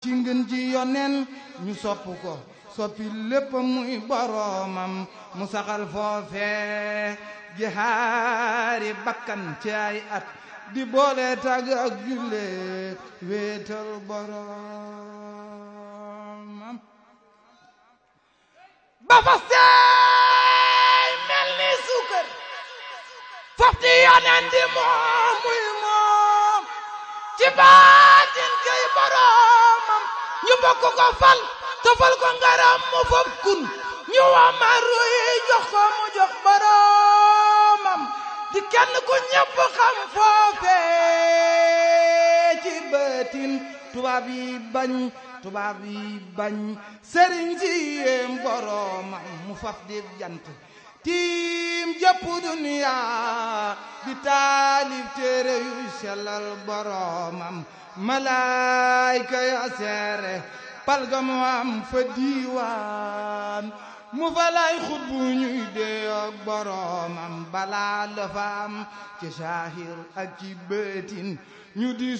ci ngën ji yonen ñu sopp ko soppi lépp muy boromam mu saxal foofe jihaari bakkan ci ay at di boole tàgg ak julle wéetal boromam ba fa seey mel ni suukar fofti yonen di moom muy moom ci baatin kay boromam ñu bokk ko fal tofal ko ngaram mu fop kun ñu wamaru yi jox ko mu jox boromam di kenn ku ñëpp xam foofe ci bëtin tubaab yi bañ tubaab yi bañ sëriñ si yéem boromam mu faf di jant tiim jëpp duniya di taalif téere yu sellal boromam malaayka ya seere palga mu am fa diiwaan mu fa lay xut bu ñuy dee ak boromam balaa la fa am ci saahir ak ci bëtin ñu di